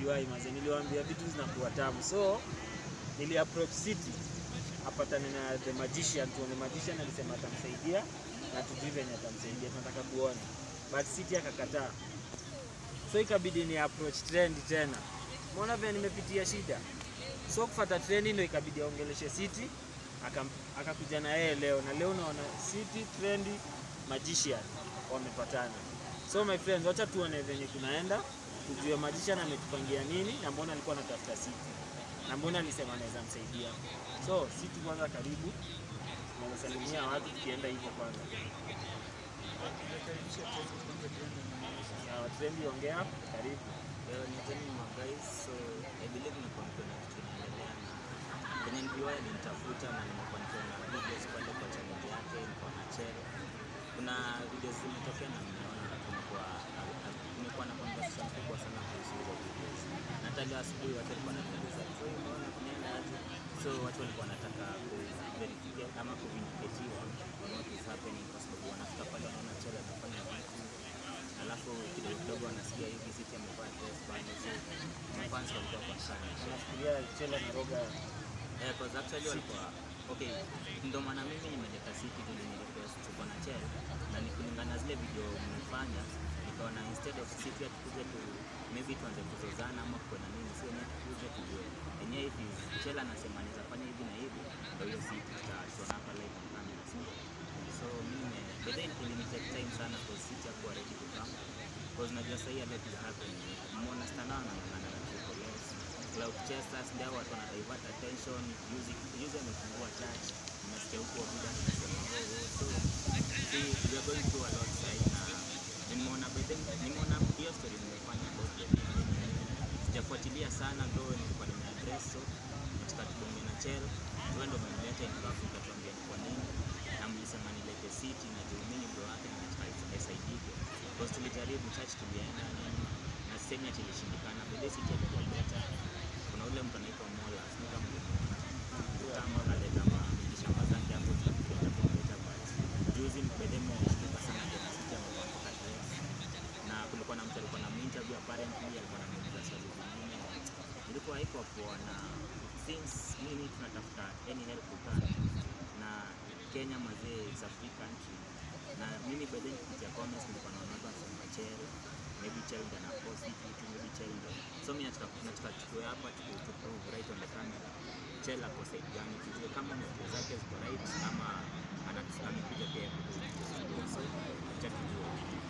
NPY maze, niliwaambia vitu zinakuwa tamu, so nili approach City apatane na the magician, tuone magician alisema atamsaidia na tujui venye atamsaidia, tunataka kuona, but City akakataa, so ikabidi ni approach trend tena. Umeona vile nimepitia shida, so kufuata trend ndio ikabidi aongeleshe City, akam- akakuja na yeye leo, na leo unaona City trend magician wamepatana. So my friends, wacha tuone venye kunaenda, tujue magician ametupangia nini na mbona alikuwa anatafuta City na mbona alisema anaweza msaidia. So City kwanza, karibu tunasalimia watu tukienda hivyo kwanza. Ya, Trendi ongea, karibu. Leo ni tena my guys, so I believe niko kuna kitu inaendelea na kwenye NPY alinitafuta na nimekuwa nikiona videos pale kwa channel yake, niko na channel. Kuna videos zimetokea na nimeona na kumekuwa kumekuwa na conversation kubwa sana kuhusu hizo videos. Na hata leo asubuhi watu walikuwa wananiuliza, so unaona kunaenda aje? So watu walikuwa wanataka ku verify ama ku vindicate on what is happening kwa sababu wanafika pale wanaona channel anafanya vitu alafu kidogo kidogo wanasikia hivi City amevaa dress pale, so mafans walikuwa kwa sana Nafikiria Chela na Roga eh, cause actually walikuwa okay, ndio maana mimi nimeleta City vile nirequest tuko na Chel na ni kulingana na zile video mmefanya, nikaona instead of City atukuje tu maybe tuanze kuzozana ama kuwe na nini, sio yenyewe tukuje tujue yenyewe hivi Chel anasema anaweza fanya hivi na hivi, ndio hiyo City tutashona hapa live on camera, sio so mimi but then ilinitake time sana kwa City hakuwa ready to come because najua sahii a lot is happening. Mona Stana anang'ang'ana na Triple S. Cloud Chasers ndio watu wana divert attention. Music juzi amefungua church. Nimesikia huko Buda anasema oh, oh, so see we are going through a lot sahii na nimeona by then nimeona hiyo story nimefanya about the sijafuatilia sana ndo nilikuwa nimeaddress so nataka tubonge na Chel wewe ndo umenileta in Africa tuambie ni kwa nini na mlisema nilete City na juu mimi ni bro wake na nataka isaidike because tulijaribu church tulienda nini na semi ati ilishindikana but this City alikuwa better kuna ule mtu anaitwa Mola sio kama kama kaleta mashamba zake hapo tukaenda kumleta but juzi bedemo ilishtuka sana kwa City amekuwa mpaka dress na kulikuwa na mtu alikuwa na interview apparently alikuwa na muuliza swali zingine ilikuwa haiko poa na since mimi tunatafuta any help we can na Kenya mazee is a free country na mimi by then kupitia comments nilikuwa naona watu wanasema Chel maybe Chel ndio anapost hii kitu maybe Chel ndio so mimi nataka nataka tuchukue hapa tu to prove right on the camera Chel ako side gani tujue kama moto zake ziko right ama ana- amekuja pia kutusumbua so acha tujue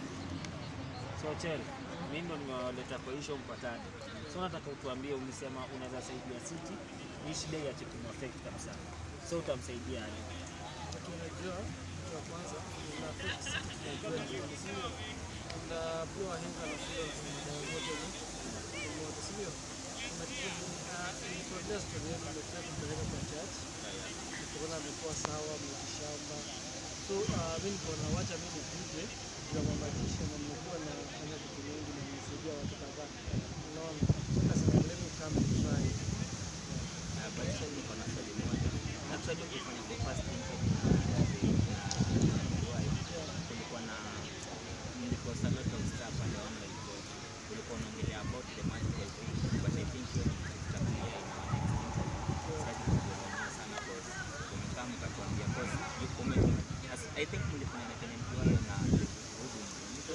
So Chel, mimi ndo nimewaleta kwa hiyo show mpatane. So nataka utuambie, ulisema unaweza saidia City, hii shida iache kumaffect kabisa. So utamsaidia aje? tunajua kitu ya kwanza ina affect City tunajua ni nini, sio? And uh, pia wahenga na shule wanasema dawa moja ni ni moja, sio? Kuna kitu uh, ilitokea story yetu imetaka kupeleka kwa church, tukaona amekuwa sawa, mtishamba. So uh, mimi nikaona wacha mimi nikuje juu ya mabadilisho na nimekuwa nafanya vitu mingi na nimesaidia watu kadhaa. Unaona? So nikasema let me come and try. Uh, but sasa niko na swali moja. Actually ukifanya the first interview na na wife, kulikuwa na nilikosa lot of stuff pale online so ulikuwa unaongelea about the magical thing but I think hiyo ni tutakuja in our next interview. Sitaki kuongelea sana cause umekaa mkatuambia cause you- ume as- I think mlifanya na Kenyan Kiwayo na Voodoo.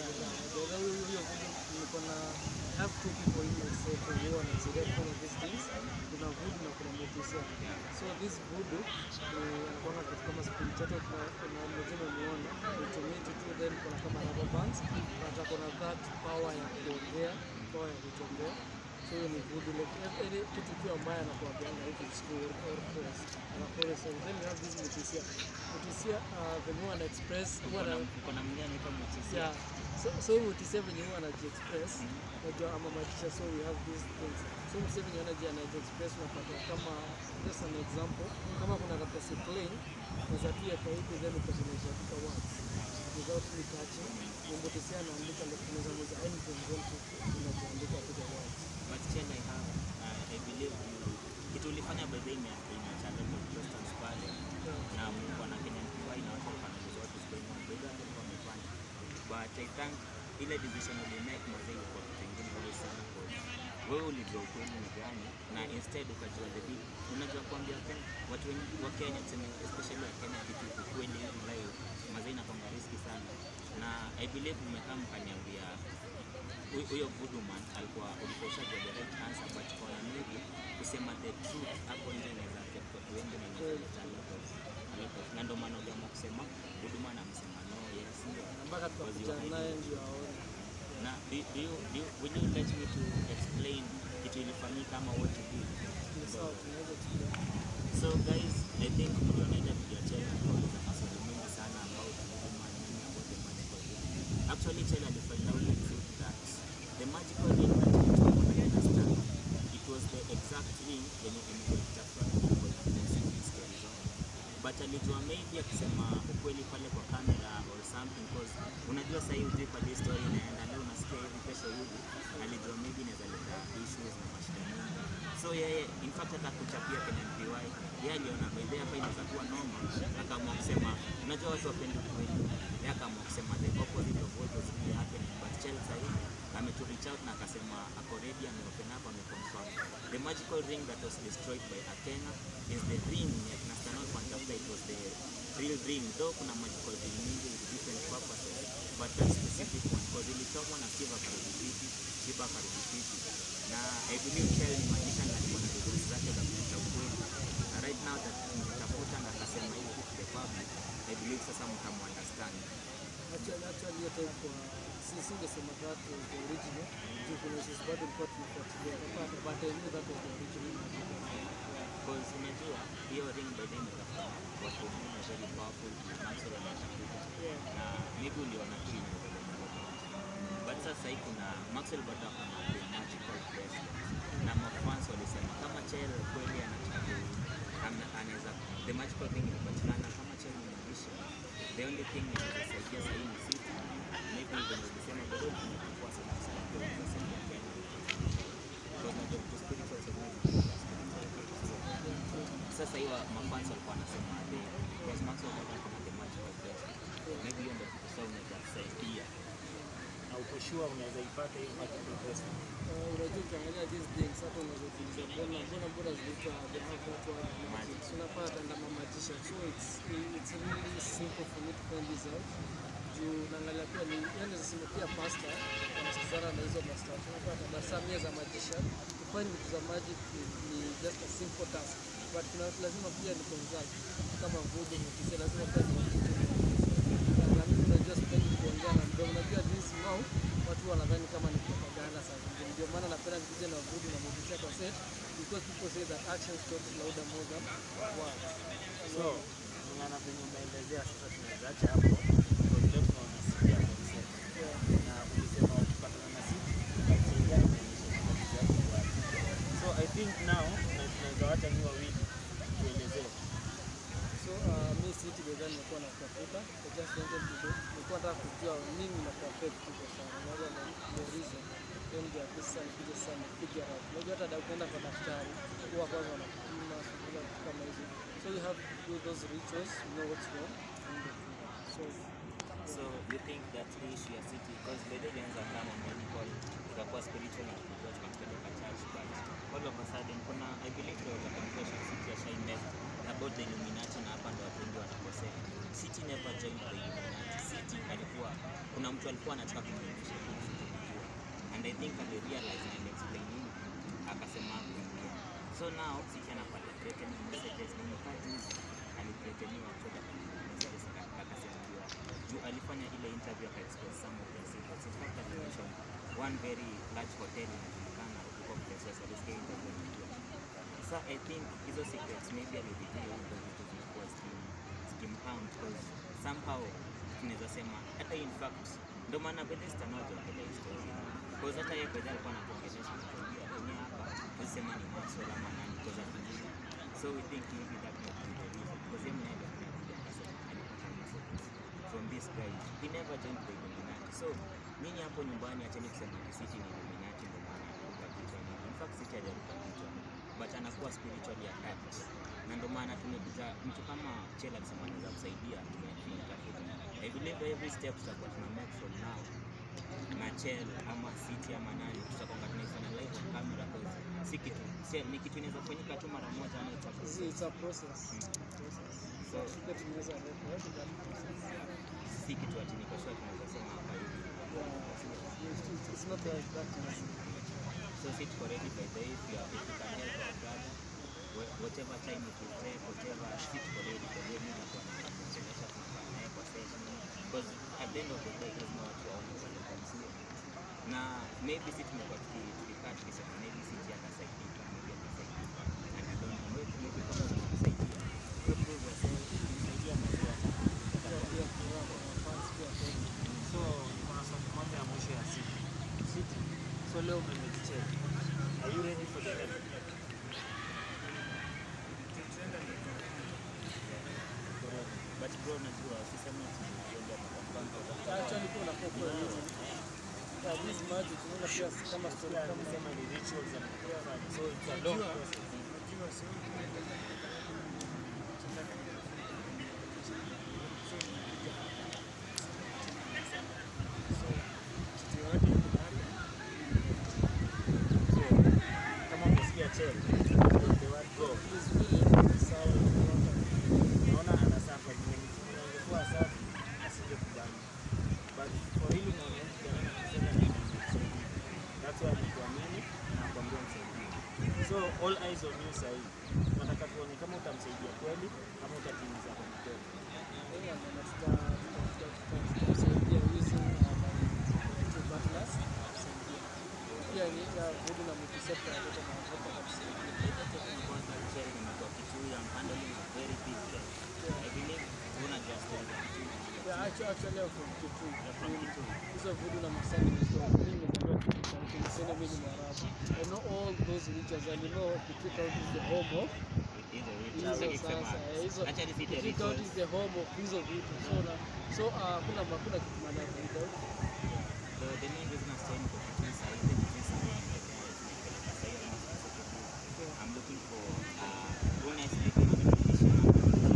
niko na I have two people in my set who wanasaidia kufanya these things. Kuna Voodoo na kuna Motisha. Yeah. So this Voodoo ni anakuanga kitu kama spirit chake kuna kuna mzima muona utumiti tu then kuna kama rubber bands but ako na that power ya kuongea power ya kutembea so hiyo ni Voodoo like ev- ile kitu tu ambaye anakuambianga hivi school or force anakuwa so then we have this Motisha Motisha uh, the more ana express huwa Kuna ana- kuna mwingine anaitwa Mutisia. yeah. So, so mtise venye huwa anajiexpress najua ama matisha so we have these things so mtise venye anaji anajiexpress unapata kama just an example kama kuna karatasi plain unaweza pia kwa hivi then ukazionyesha katika words without me touching mtise anaandika like unaweza mweza anything then unajiandika to the words But still I have, uh, I believe you, kitu ulifanya by the way ime- imeacha a lot of questions pale na Mungu na Kenyan PY na watu walikuwa wanajua what is going on. By the way walikuwa wamefanya. But I think ile decision ulimake mazee ilikuwa kitu ingine very sana cause wewe ulijua ukweli ni gani na instead ukajua the big unajua kuambia Wakenya watu wengi wa Kenya tuseme especially wa Kenya kitu ukweli hivi live mazee inakwanga riski sana na I believe mmekaa mkaniambia huyu- huyo Goodman alikuwa ulikuwa ushajua the right answer but kwa maybe kusema the truth hapo nje inaweza affect watu wengi na inaweza leta a lot of- a lot of- na ndio maana uliamua kusema Goodman amesema no yes ndio Na mpaka tukakuja naye ndio aone. na do, do you, do you, will you let me to explain kitu ilifanyika ama what you did Ni sawa, tunaweza tukia. so guys i think mliona ile video chela kauliza maswali mengi sana about Goodman nini about the magical ring actually chela alifind out the truth that the magical ring that ilitoa kwa Diana Star it was the exact ring yenye imekitafuta kwa story zao but alijua maybe akisema ukweli pale kwa kamera or something because unajua sahii ujui pale story inaenda leo unasikia hivi kesho hivi alijua maybe inaweza leta issues na mashida mingi so yeye in fact hata kuchapia kwenye MPY yeye aliona by the way hapa inaweza kuwa noma akaamua kusema unajua watu wapendi ukweli yeye akaamua kusema the opposite of what was really happening but Chelsea sahii ametu reach out na akasema ako ready ameopen up ameconfirm the magical ring that was destroyed by Akena is the ring ya kina Stanley Kwantafuta it was the real ring though kuna magical ring mingi with different purposes but that specific one because ilichomwa na Steve akarudi fiti Shiba akarudi fiti na I believe Chel ni magician na alikuwa na degrees zake za kupita ukweli na right now that mtafuta na akasema hivi to the public I believe sasa mtamuunderstand Actually, actually hiyo time kwa si singesema that was the original. Juu kuna issues bado ilikuwa tunafuatilia. But but I knew that was the original. because unajua hiyo ring by then itakuwa watu wengine very powerful na Maxwell anatafuta Yeah. na maybe uliona tu inaweza but sasa hii kuna Maxwell bado ako na the magical bracelet na mafans walisema kama Chel kweli anataka ana- anaweza the magical thing inapatikana kama Chel ni magician the only thing inaweza saidia sahii ni City maybe even ukisema bado tunachukua sana sana kwa kusaidia Kenya because najua vitu spiritual sasa hiyo mafans walikuwa wanasema the because Maxwell bado ako na the magical bracelet maybe hiyo ndio kitu sasa unaweza saidia na uko sure unaweza ipata hiyo magical bracelet. Uh, unajua ukiangalia these things hata unaweza kuuliza mbona mbona mbona zinaitwa they have that word magic so unapata ndama magician so it's it's really simple for me to find this out juu naangalia pia ni yani nasema pia pasta wanasikizana na hizo masta unapata but some years a magician to find vitu za magic ni, ni just a simple task but kuna lazima pia ni consult kama voodoo mtise lazima pia ni na mimi unajua sipendi kuongea na mdomo. Unajua jinsi now watu wanadhani kama ni propaganda saa zingine. Ndio maana napenda nikuje na vudu na motisha kwa set because people say that actions talk louder more than words. So, kulingana venye umeelezea sasa tunaweza acha hapo. Kwa leo tunaona City ya concept. Yeah. Na ulisema ukipatana na City utamsaidia kuonyesha mikakati yake kwa watu. So I think now na tunaweza wacha ni wawili tuelezee. So uh, mi City bedhani nilikuwa natafuta I just wanted to do nilikuwa nataka kujua nini na affect people sana. Unajua the, the reason then ndio at least sasa nikuje sasa ni figure out. Unajua hata da- ukienda kwa daktari huwa kwanza wanakupima shughuli vitu kama hizo. So you have to do those rituals, you know what's wrong and the so So you think that hii issue ya city because by the way ilianza kama medical ikakuwa spiritual na tunajua tukampeleka church but all of a sudden kuna I believe there was a confession city ya Shai met about the Illuminati na hapa ndo watu wengi wanakosea. City never joined the Illuminati. City alikuwa kuna mtu alikuwa anataka kumwonyesha kitu kujua and I think ali realize na ali explain nini akasema hakuingia. So now City anapata threatening messages na mkaa juzi alithreateniwa kutoka kwa messages aka- akasaidiwa juu alifanya ile interview aka expose some of the secrets. In fact alimention one very large hotel inajulikana huko Places alisikia interview nikiwa. Sasa I think hizo secrets maybe alipitia huko vitu zilikuwa skim skim count because somehow tunaweza sema hata in fact ndio maana Bethesda nao tunaongelea historia because hata yeye Bethesda alikuwa anatuongelesha kutuambia kwenye hapa tusema ni Maxwell ama nani because hatujui so we think maybe that might be the reason because yeye mwenyewe ndio alikuja akasema alipata messages from this guy he never joined the Illuminati so nyinyi hapo nyumbani acheni kusema ati City ni Illuminati ndio maana anaruka kichwa nini in fact City hajaruka kichwa but anakuwa spiritually attacked na ndio maana tumekuja mtu kama Chela alisema anaweza kusaidia tume- tumetafuta I believe every step tutakuwa tuna make from now na Chel ama City ama nani tutakuwa tunaifanya live on camera si kitu si, ni kitu inaweza kufanyika tu mara moja ama it's a It's, process. it's a process. process. So Kile tunaweza record that process. si kitu ati niko sure tunaweza sema hapa hivi. Yeah. It's, it's, it's not like that. So sit for ready by the way, if you, are, if you can help our brother, wh- whatever time it will take, whatever, sit for ready by the way, mimi nakuwa nakuonyesha tunakaa naye kwa session. Because at the end of the day, lazima watu waone pale kwa msio. Na maybe si tumekuwa tuki- tukikaa tukisema maybe siji atasaidika, maybe atasaidika. And I don't know, maybe maybe kama unamsaidia. You prove yourself, Saidia mazee. Pia pia kwa kwa fans pia kwa So kuna swali moja ya mwisho ya siku. City. So leo umemeditate. Are you ready for the next? but bro, najua sisemi ati niende mapambano. actually kuna kwa kwa hizi. Yeah, this magic unaona pia kama story Kama kama nisema ni rituals za kufanya. So it's a long Unajua- process. unajua sio So kama umesikia chel, the word go. is really sawa unaona. Naona anasafa kwenye timu ingekuwa safi asingekubali. But for hili naona kijana anasema ni msaidia. That's why nikuamini na nakwambia msaidie. So all eyes on you sasa hivi. Tunataka tuone kama utamsaidia kweli ama utatimiza kwa mkono. Yeah, na tuta- tuta- tuta- tuta- tutamsaidia using uh, two butlers, tutamsaidia. Pia ni ya vudu na multisector watoto na watoto watamsaidia. Kwanza Chel nimekuwa Kitui, I'm handling a very big case. I believe una just tell the Kitui. Yeah, actu- actually I'm from Kitui. Hizo vudu na multisector ni story. Mimi nimezaliwa Kitui County, niseme mimi ni Mwarabu. I know all those regions and you know Kitui County is the home of Hizo hizo vitu. sasa. eh, Hizo Actually si the Kitui County rituals. is the home of hizo vitu. So na so uh, kuna hakuna kitu maana without The, the main reason I'm saying for Kitui saa hizi ni jinsi nimepeleka nimepeleka saa hiyo ama specifically. I'm looking for uh, who next week I'm going to teach you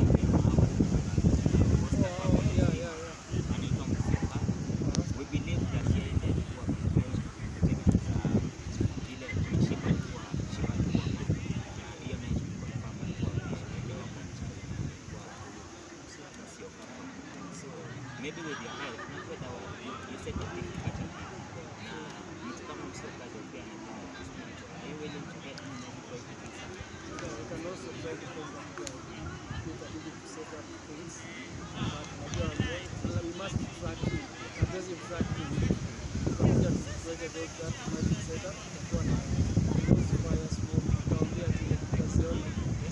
Oh, oh, yeah, yeah, yeah. anaitwa Msiepa. We believe that yeye ndiye alikuwa prepared kutengeneza ile mishipa ilikuwa shipa ilikuwa na hiyo nayo tulikuwa kwamba ilikuwa imeelewa kwa mchana kwa sio kama so maybe with your help najua dawa you, you said the big part of it na mtu kama msiokaji pia anajua na spiritual are you willing to help me maybe try to do something Yeah, we can also try to find out the ability to set up things. But najua well, we must track him. Hatuwezi track him. Tutakuja tuweke those that magic setup. Tutakuwa na those fire smoke. Tutaongea vile tutaziona.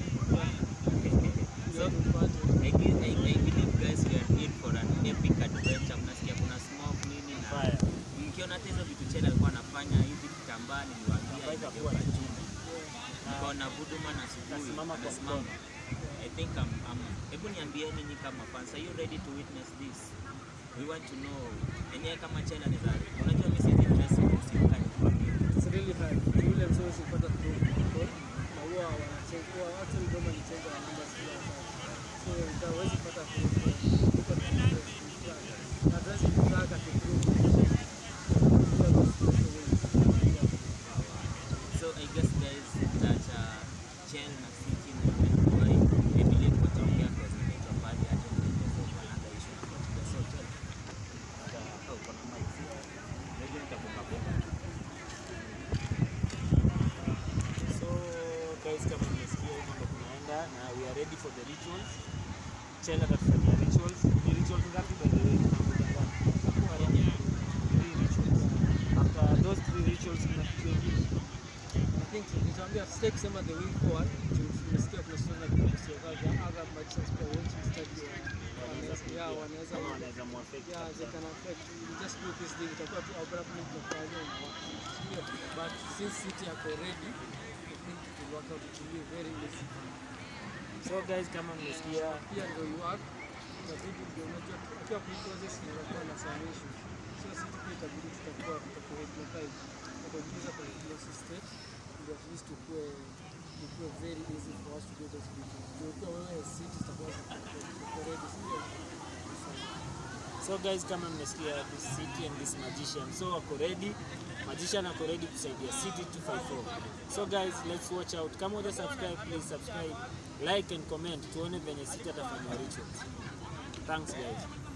so Ndio tupate. I, gi- I, I believe guys we are in for an epic adventure. Mnasikia kuna smoke nini na Fire. mkiona hata hizo vitu Chela alikuwa anafanya hivi kitambaa, niliwaambia Kitambaa hivi itakuwa kwa ni chuma. Nikaona Buduma na asubuhi Nasimama kwa anasimama. mkono. I think I'm, I'm hebu niambieni nyinyi kama fans, are you ready to witness this? We want to know. Enyewe kama Chela anaweza, unajua mimi si dress usikani kwa mimi. It's really hard. Yule msee usipata through protocol. Na huwa wanachange. Huwa actually Doma ni change wa numbers kila wakati. So utawezi pata through protocol. Na hatuwezi kutrack ati through protocol. Pia those special ways. Yeah. So I guess guys that uh, Chel na City na Wai, I believe wataongea kwa zinaitwa pale hata nitakuwa another issue na kwa so Chel. Uh, oh, kuna mic. Maybe nitakupa bomba. So guys, kama mmesikia hivyo ndo tunaenda na we are ready for the rituals. Chela atatufanyia rituals. Ni rituals ngapi by the way? Tunangoja ngapi? Three rituals. After those three rituals kuna kitu kingine. I think nitaambia sitaki kusema the way forward. juu Tumesikia kuna sura kwa sura za other magicians pia want to study. Wanaweza yeah, wanaweza Kama wanaweza muaffect Yeah, kabisa. they can affect. We just do this thing. Itakuwa tu abruptly tunafanya na sio. But since city yako ready, I think it will work out. It will be very easy. So guys, kama mmesikia Pia ndio you work. Itabidi ndio unajua pia kwa process inakuwa na some issues. So sisi pia itabidi tutakuwa tutakuwa tunakaa hivi. Tutakuingiza kwa close state ndio at least tukue ikuwe very easy for us to do those videos. Ndio kwa wewe city tutakuwa tutakuwa ready. Sio? So guys, kama mmesikia this city and this magician, so wako ready, magician ako ready kusaidia city 254. So guys, let's watch out. Kama uja subscribe, please subscribe, like and comment, tuone venye city atafanya rituals. Thanks guys.